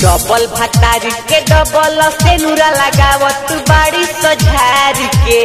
Double भतारी के double से नूरा लगावत बाड़ी सझार के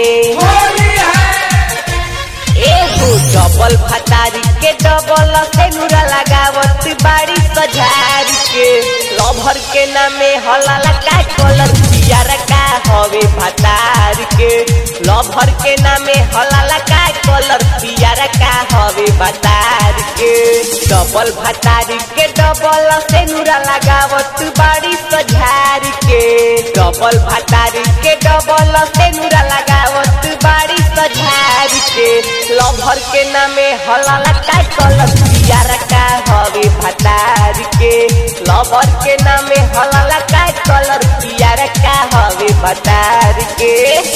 एगो डबल भतारी के डबल से नूरा लगावत बाड़ी सझार के लभर के नामे हलाला का कलर पियर का हवे भतार के लभर के नामे हलाला का कलर पियर का हवे भतार के डबल भतारी के डबल से नूरा लगावत बाड़ी सझार के डबल भतारी के डबल से नूरा लगावत बाड़ी सझार के लभर के नामे हलाला का कलर पियर का हवे भतार के लभर के नामे हलाला का कलर पियर का हवे भतार के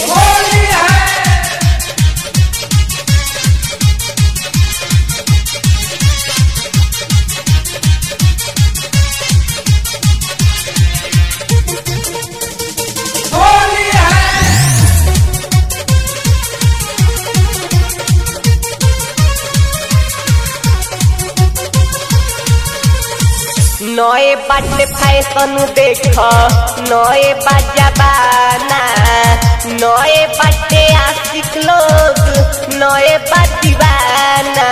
नए बाटे फैशन देख नए बाजाबाना नए बाटे आशिक लोग नए बाटीबाना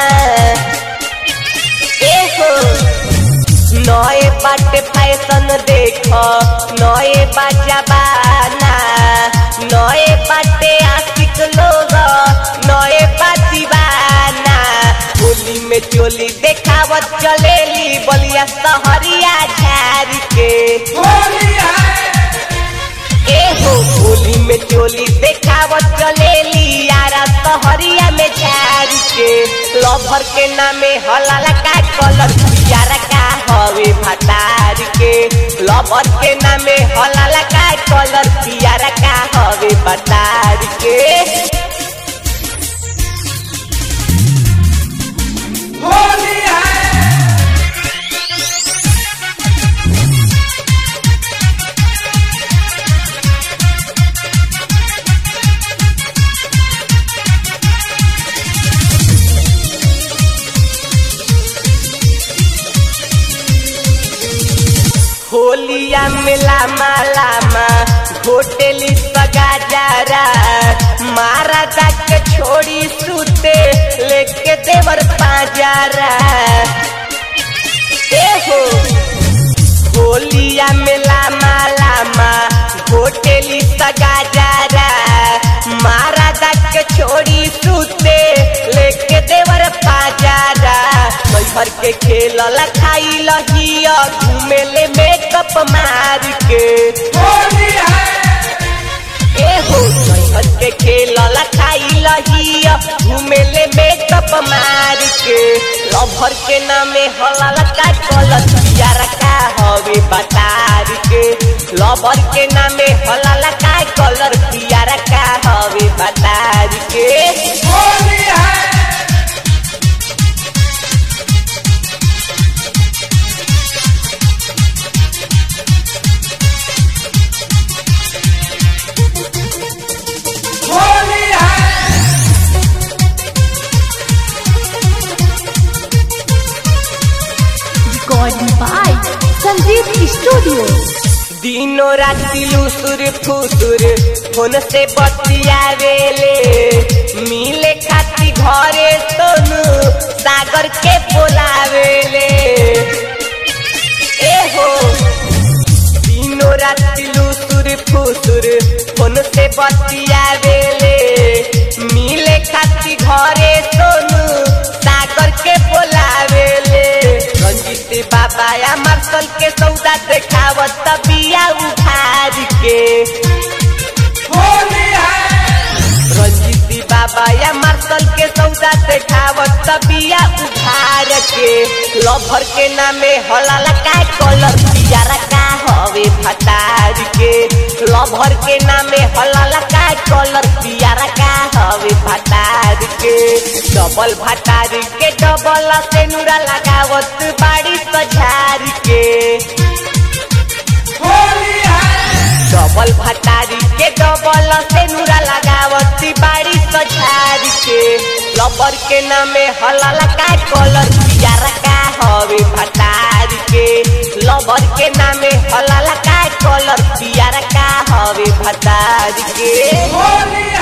एहो नए बाटे फैशन देख नए बाजाबाना नए बाटे आशिक लोग नए बाटीबाना होली में चोली देखावत चलेली बलिया सहरिया झार के एहो होली में चोली देखावत चलेली यारा सहरिया में झार के लभर के नामे हलाला का कलर पियारा का हवे भतार के लभर के नामे हलाला का कलर पियारा का हवे भतार के होलिया में लामा लामा होटेली सगा जारा मारा जाक छोड़ी सूते लेके देवर पाजारा ए हो होलिया में लामा लामा होटेली सगा जारा मारा जाक छोड़ी सूते लेके देवर पाजारा भर के खेल खाई लहिया घूमे ले मेकअप मार के एहो भर के खेल खाई लहिया घूमे ले मेकअप मार के लभर के नामे हलाल का कलर पियार का हवे बतार के लभर के नामे हलाल का कलर पियार का हवे बतार के Recording by Sandeep Studio. दिनो राति लुसुर फुसुर फोन से बतियावेले मिले खाती घरे सोनू सागर के बोलावेले एहो दिनो राति लुसुर फुसुर फोन से बतियावेले मिले खाती घरे सोनू सागर के बोलावेले रंजित बाबा या मार्शल के सौदा देखावत बिया उधार के रंजित बाबा या मार्शल के सौदा देखावत बिया उधार के लभर के नामे हलाला का कलर पियारा का हवे भतार के लभर के नामे हलाला का कलर पियारा का हवे भतार के डबल भतार के डबल से नूरा लगावत बाड़ी सझार के डबल भतारी के डबल से नूरा लगावती बाड़ी सझार के लबर के नामे हलाला का कलर पियारा का हवे भतार के लवर के नामे हलाला का कलर पियर का हवे भतार के